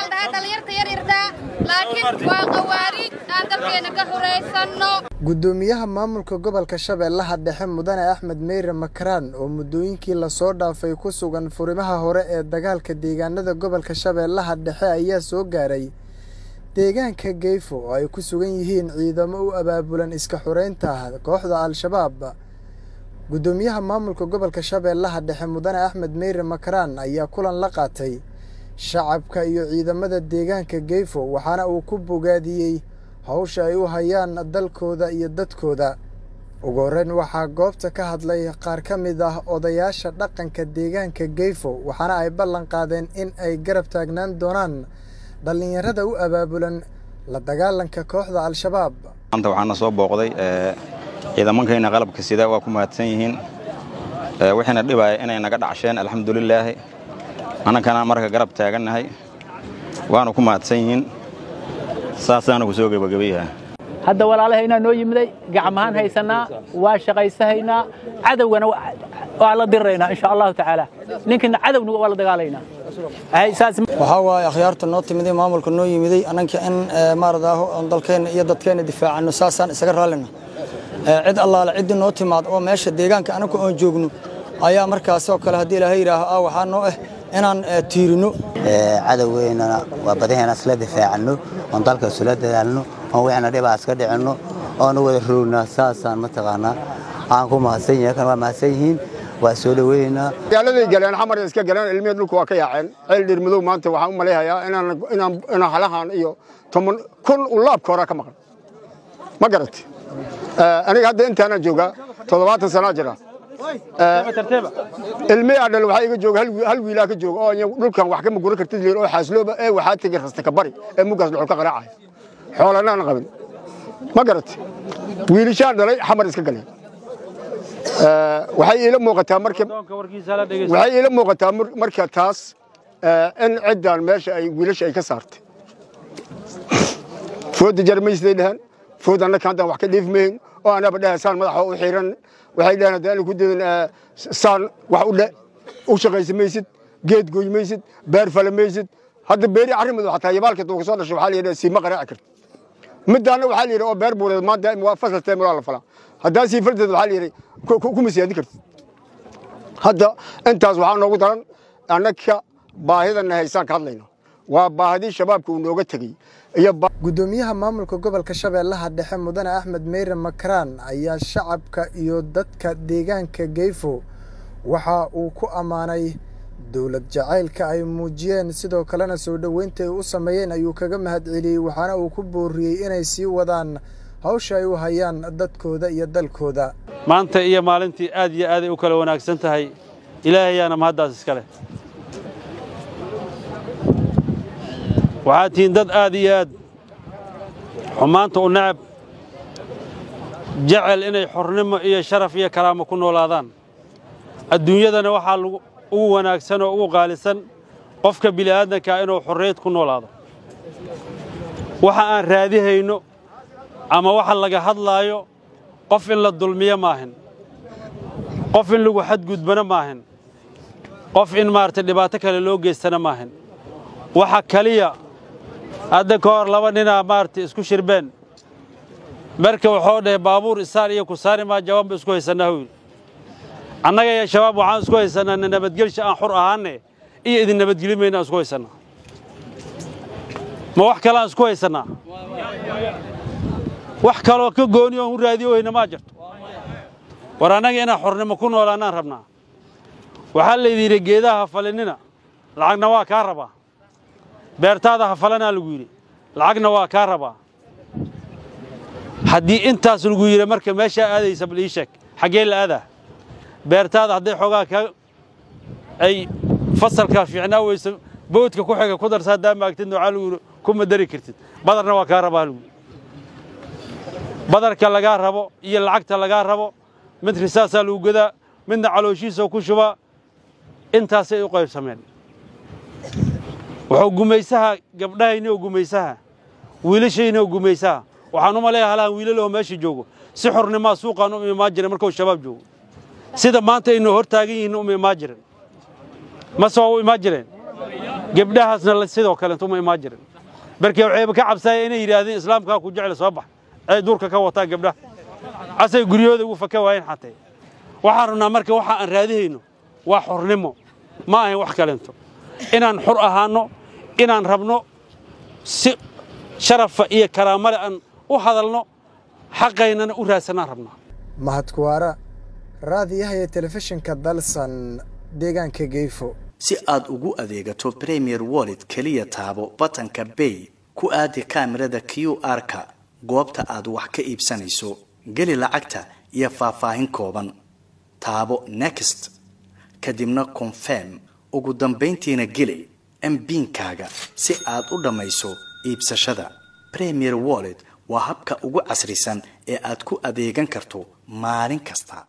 la dhahaa dhallinyarta yaryartaa laakiin waa qawaariij aan dalkeena ka horaysanno guddoomiyaha maamulka gobolka shabeellaha dhexe mudane axmed meyre makaraan oo muddooyinkii lasoo dhaafay ku sugan furimaha hore ee dagaalka deegaanada gobolka shabeellaha dhexe ayaa soo gaaray deegaanka geyfo oo ay ku sugan yihiin ciidamo u abaabulan iska xureynta kooxda al-shabaab guddoomiyaha maamulka gobolka shabeellaha dhexe mudane axmed meyre makaraan ayaa kulan la qaatay shacabka iyo ciidamada deegaanka geyfo waxaana uu ku bogaadiyey hawsha ay u hayaan dalkooda iyo dadkooda ugu horreyn waxaa goobta ka hadlay qaar ka mid ah odayaasha dhaqanka deegaanka geyfo waxaana ay ballan qaadeen in ay garab taagnaan doonaan dhallinyarada u abaabulan la dagaalanka kooxda al-shabaab maanta waxaana soo booqday ciidamankayna qalabka sida waa ku mahadsan yihiin wixiina dhibaya inay naga dhacsheen alxamdulilaahi annakana marka garab taagannahay waanu ku mahadsan yihiin saasaana ku soo gebagabayaha hadda walaalahaynaa noo yimiday gacmahaan haysannaa waa shaqaysahaynaa cadowgana waa la diriraynaa insha allahu tacaala ninkina cadowna waa la dagaalaynaa waxaa waaye akhyaarta noo timiday maamulka noo yimiday annanka in maaradaaho oon dalkeenna iyo dadkeenna difaacanno saasaan isaga raallina cid allaale ciddii noo timaad oo meesha deegaanka annagu oon joogno ayaa markaasoo kale haddii ilaahay yidhaaho ah waxaa noo ah inaan tiirino cadowgeennana waa badaheena isla difaacanno oon dalka isula dadaalno oon wixna dhibaa iska dhicinno oonu wada roogna saasaan mataqaanaa aan ku mahadsan yahay kan waa mahadsan yihiin waa soo dhaweynaynaa magaaladay galeen xamar iska galeen ilmihii dhulku waa ka yaaceen ceel dhirmadow maanta waxaan u malayhayaa inaan halahan iyo toban kun u laabka horaa ka maqan ma garatay aniga hadda intaanaan joogaa toddobaatan sanaa jira ilmihii adhal waxaa iga jooga hal wiilaa ka jooga oo dhulkan wax kama guran kartid oo xaaslooba ee waxaa tegey rasta ka bari ee muggaas dhuxul ka qaraacaya xoolanaan qabin ma garatay wiilishaan dhalay xamar iska galeen waxay iila muuqataa marka waxay iila muuqataa marka taas in ciddan meesha ay wiilasha ay ka saartay fooda jarmaysiday dhaheen food annaka haddaan wax ka dhiifmayn oo anaba dhaha saan madaxa u xiran waxay dhaheen haddaan ku dadan saan wax u dhe u shaqaysa maysid geed gooy maysid beer fala maysid hadda beeri arrimadu xataa yabaalka tuu kasoo dhashay waxaa la yidhaha siima qaraaci karta midaana waxaa la yidhi oo beer buureed maanta waa fasal teemulaa la falaa haddaa sii fardeed waxaa la yidhi kuma siyaadi kartid hadda intaas waxaa noogu daran annaka baahidana haysaan ka hadlayna waa baahidii shabaabka uu nooga tegey guddoomiyaha maamulka gobolka shabeellaha dhexe mudane axmed meyre makaraan ayaa shacabka iyo dadka deegaanka geyfo waxa uu ku ammaanay dowlad jacaylka ay muujiyeen sidoo kalena soo dhoweynta ay u sameeyeen ayuu kaga mahadceliyey waxaana uu ku booriyey inay sii wadaan hawsha ay u hayaan dadkooda iyo dalkooda maanta iyo maalintii aad iyo aaday u kala wanaagsan tahay ilaahayaana mahaddaas iska leh waxaad tihiin dad aad iyo aad xumaanta u necab jecel inay xornimo iyo sharaf iyo karaamo ku noolaadaan adduunyadana waxaa ugu wanaagsan oo ugu qaalisan qofka bili'aadankaa inuu xorriyad ku noolaado waxa aan raadihayno ama waxa laga hadlaayo qof in la dulmiyo maahin qof in lagu xadgudbana maahin qof in maaragtay dhibaato kale loo geystana maahin waxa kaliya hadda ka hor laba ninaa maaragtay isku shirbeen marka waxoo dhahay baabuur isaar iyo kusaari maa jawaanba isku haysannaa huyl annaga iyo shabaab waxaan isku haysannaa na nabadgelsha aan xur ahaanne iyo idin nabadgeli mayna aan isku haysannaa ma wax kale aan isku haysannaa wax kaloo ka gooni oon u raadiyo weyna maa jirto war annaga inaan xornimo ku noolaannaan rabnaa waxaa laydin yidhi geedaha ha falinina lacagna waa kaa rabaa beertaada ha falanaa lagu yidhi lacagna waa kaa rabaa haddii intaas lagu yidhi marka meeshaa aadaysa bal ii sheeg xaggee la aadaa beertaada hadday xoogaa ka ay fasalkaa fiicnaa weyso boodka ku xiga ku darsa haddaa maagtid noocaa lagu yidhi kuma dari kartid badarna waa kaa rabaa lagu yidhi badarka lagaa rabo iyo lacagta lagaa rabo mid risaasaa lagu gadaa midna calooshiisoo ku shubaa intaasay u qaybsameen wuxuu gumaysaha gabdhahayni oo gumaysaha wiilashayni oo gumaysaha waxaan u maleeya halahan wiilaloo meesha joogo si xornimaa suuqaan u imaan jiray markuu shabaab joogo sida maanta aynoo hor taagan yihiin uma imaan jirin mase waa u imaan jireen gebdhahaasna sidoo kalentuma imaan jirin barkee waxayba ka cabsaaya inay yidhaahdeen islaamkaa ku jecel soo bax ay duurka ka wataan gabdhaha asay guryahooda ugu faka waayeen xatee waxaan rabnaa marka waxa aan raadihayno waa xornimo ma ahayn wax kalento inaan xor ahaanno inaan rabno si sharafa iyo karaamale aan u hadalno xaqaynana u raadsanaan rabnaa mahadkuwaara raadiyaha iyo telefishinka dalsan deegaanka geefo si aad ugu adeegato premier wallet keliya taabo batanka bay ku aadi kaamirada q r-ka goobta aad wax ka iibsanayso geli lacagta iyo faahfaahin kooban taabo next kadibna confirm ugu dambayntiina geli mbiinkaaga si aad u dhammayso iibsashada premier wallet waa habka ugu casrisan ee aad ku adeegan karto maalin kasta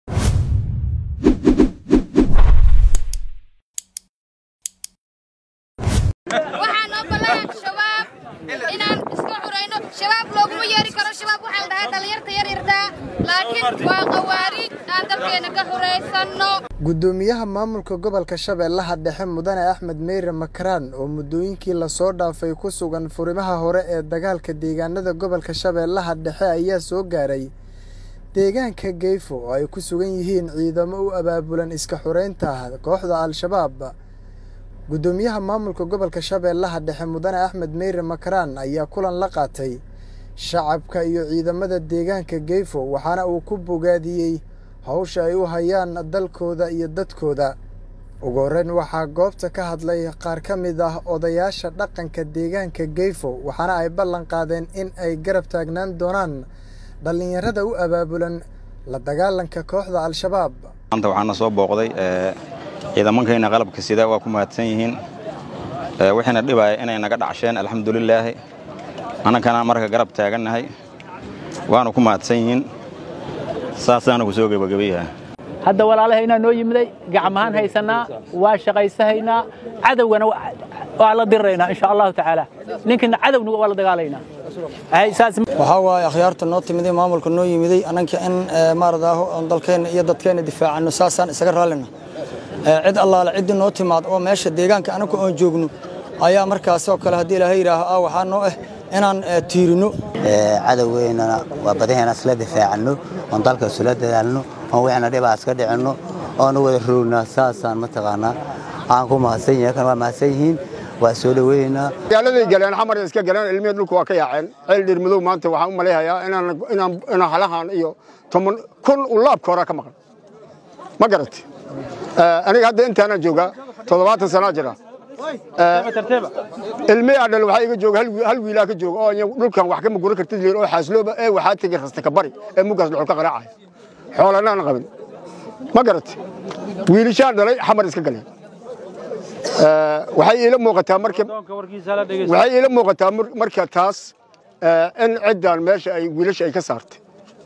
waxaa noo ballan shabaab inaan iska xurayno shabaab looguma yeeri karo shabaab waxaa la dhahaa dhallinyarta yaryartaa laakiin waa qawaariij aan dalkeena ka xuraysanno guddoomiyaha maamulka gobolka shabeellaha dhexe mudane axmed meyre makaraan oo muddooyinkii lasoo dhaafay ku sugan furimaha hore ee dagaalka deegaanada gobolka shabeellaha dhexe ayaa soo gaaray deegaanka geyfo oo ay ku sugan yihiin ciidamo u abaabulan iska xureynta kooxda al-shabaab guddoomiyaha maamulka gobolka shabeellaha dhexe mudane axmed meyre makaraan ayaa kulan la qaatay shacabka iyo ciidamada deegaanka geyfo waxaana uu ku bogaadiyey hawsha ay u hayaan dalkooda iyo dadkooda ugu horreyn waxaa goobta ka hadlay qaar ka mid ah odayaasha dhaqanka deegaanka geyfo waxaana ay ballan qaadeen in ay garab taagnaan doonaan dhallinyarada u abaabulan la dagaalanka kooxda al-shabaab maanta waxaana soo booqday ciidamankayna qalabka sida waa ku mahadsan yihiin wixiina dhibaya inay naga dhacsheen alxamdulilaahi annakana marka garab taagannahay waanu ku mahadsan yihiin saasaana ku soo gebagabayaha hadda walaalahaynaa noo yimiday gacmahaan haysannaa waa shaqaysahaynaa cadowgana waa la diriraynaa insha allahu tacaala ninkina cadowna waa la dagaalaynaa waxaa waaye akhyaarta noo timiday maamulka noo yimiday annanka in maaradaaho oon dalkeenna iyo dadkeenna difaacanno saasaan isaga raallina cid allaale ciddii noo timaad oo meesha deegaanka annagu oon joogno ayaa markaasoo kale haddii ilaahay yidhaaho ah waxaa noo ah inaan tiirino cadowgeennana waa badaheena isla difaacanno oon dalka isula dadaalno oon wixna dhibaa iska dhicinno oonu wada roogna saasaan mataqaanaa aan ku mahadsan yahay kan waa mahadsan yihiin waa soo dhaweynaynaa magaaladay galeen xamar iska galeen ilmihii dhulku waa ka yaaceen ceel dhirmadow maanta waxaan u malayhayaa inaan halahan iyo toban kun u laabka horaa ka maqan ma garatay aniga hadda intaanaan joogaa toddobaatan sanaa jira ilmihii adhal waxaa iga jooga hal wiilaa ka jooga oo dhulkan wax kama guran kartid liir oo xaaslooba ee waxaa tegey rasta ka bari ee muggaas dhuxul ka qaraacaya xoolanaan qabin ma garatay wiilishaan dhalay xamar iska galeen waxay iila muuqataa marka waxay iila muuqataa marka taas in ciddan meesha ay wiilasha ay ka saartay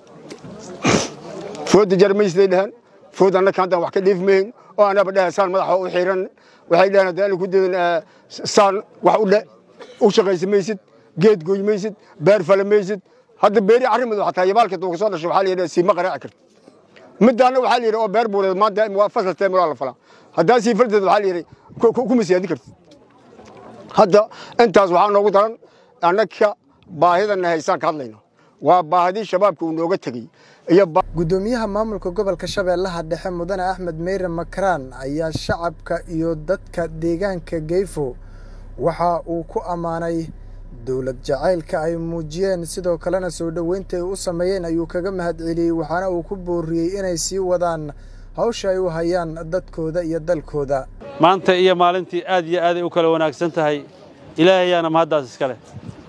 fooda jarmaysiday dhahan food annaka haddaan wax ka dhiifmayn oo anaba dhaha saan madaxa u xiran waxay dhahan haddaan ku dadan saan wax u dhe u shaqaysa maysid geed gooy maysid beer fala maysid hadda beeri arrimadu xataa yabaalka tuu kasoo dhashay waxaa la yidhaha siima qaraaci karta midaana waxaa la yidhi oo beer buureed maanta waa fasal teemulaa la falaa haddaa sii fardeed waxaa la yidhi kuma siyaadi kartid hadda intaas waxaa noogu daran annaka baahidana haysaan ka hadlayno waa baahidii shabaabka uu nooga tegey iyo guddoomiyaha maamulka gobolka shabeellaha dhexe mudane axmed meyre makaraan ayaa shacabka iyo dadka deegaanka geyfo waxa uu ku ammaanay dowlad jacaylka ay muujiyeen sidoo kalena soo dhoweynta ay u sameeyeen ayuu kaga mahadceliyey waxaana uu ku booriyey inay sii wadaan hawsha ay u hayaan dadkooda iyo dalkooda maanta iyo maalintii aad iyo aaday u kala wanaagsan tahay ilaahayaana mahaddaas iska leh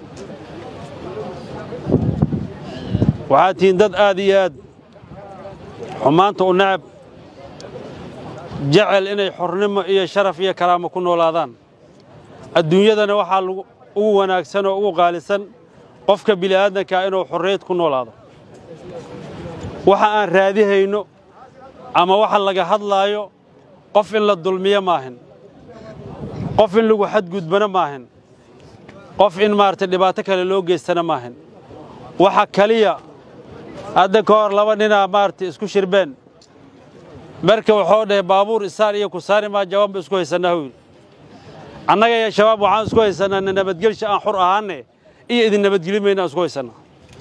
waxaad tihiin dad aad iyo aad xumaanta u necab jecel inay xornimo iyo sharaf iyo karaamo ku noolaadaan adduunyadana waxaa ugu wanaagsan oo ugu qaalisan qofka bili'aadankaa inuu xorriyad ku noolaado waxa aan raadihayno ama waxa laga hadlaayo qof in la dulmiyo maahin qof in lagu xadgudbana maahin qof in maaragtay dhibaato kale loo geystana maahin waxa kaliya hadda ka hor laba ninaa maaragtay isku shirbeen marka waxoo dhahay baabuur isaar iyo kusaari maa jawaanba isku haysannaa huyl annaga iyo shabaab waxaan isku haysanaa nabadgelsha aan xur ahaanne iyo idin nabadgeli mayna aan isku haysannaa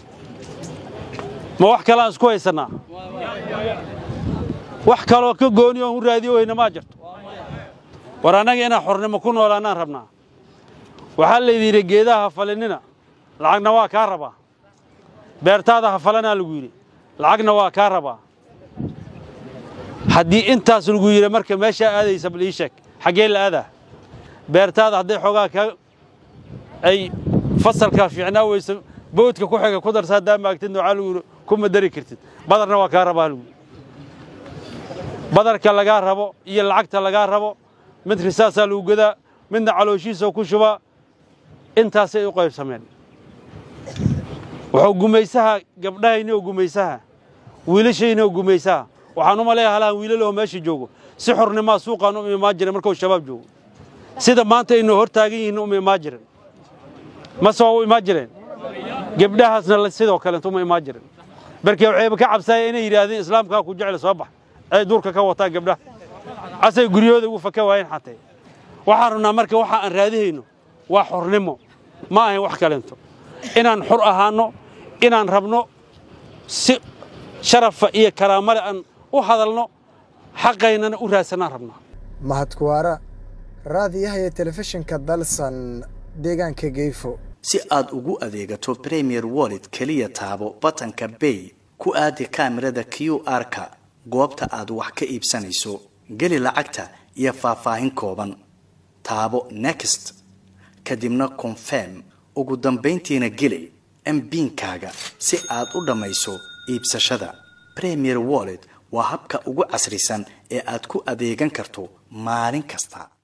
ma wax kale aan isku haysannaa wax kaloo ka gooni oon u raadiyo weyna maa jirto war annaga inaan xornimo ku noolaannaan rabnaa waxaa laydin yidhi geedaha ha falinina lacagna waa kaa rabaa beertaada ha falanaa lagu yidhi lacagna waa kaa rabaa haddii intaas lagu yidhi marka meeshaa aadaysa bal ii sheeg xaggee la aadaa beertaada hadday xoogaa ka ay fasalkaa fiicnaa weyso boodka ku xiga ku darsa haddaa maagtid waxaa lagu yidhi kuma dari kartid badarna waa kaa rabaa lagu yidhi badarka lagaa rabo iyo lacagta lagaa rabo mid risaasaa lagu gadaa midna calooshiisoo ku shubaa intaasay u qaybsameen wuxuu gumaysaha gabdhahayni oo gumaysaha wiilashayni oo gumaysaha waxaan u maleeya halahan wiilal oo meesha joogo si xornimaa suuqaan u imaan jiray markuu shabaab joogo sida maanta aynu hor taagan yihiin uma imaan jirin mase waa u imaan jireen gabdhahaasna sidoo kaleent uma imaan jirin barkee waxayba ka cabsaaya inay yidhaahdeen islaamkaa ku jecel soo bax ay duurka ka wataan gabdhaha asay guryahooda ugu faka waayeen xatee waxaan rabnaa marka waxa aan raadihayno waa xornimo ma ahayn wax kaleento inaan xor ahaanno inaan rabno si sharafa iyo karaamale aan u hadalno xaqaynana u raadsanaan rabnaa mahadkuwaara raadiyaha iyo telefishinka dalsan deegaanka geyfo si aad ugu adeegato premier wallet keliya taabo batanka bay ku aadi kaamirada q r-ka goobta aad wax ka iibsanayso geli lacagta iyo faahfaahin kooban taabo next kadibna confirm ugu dambayntiina geli mbiinkaaga si aad u dhammayso iibsashada premier wallet waa habka ugu casrisan ee aad ku adeegan karto maalin kasta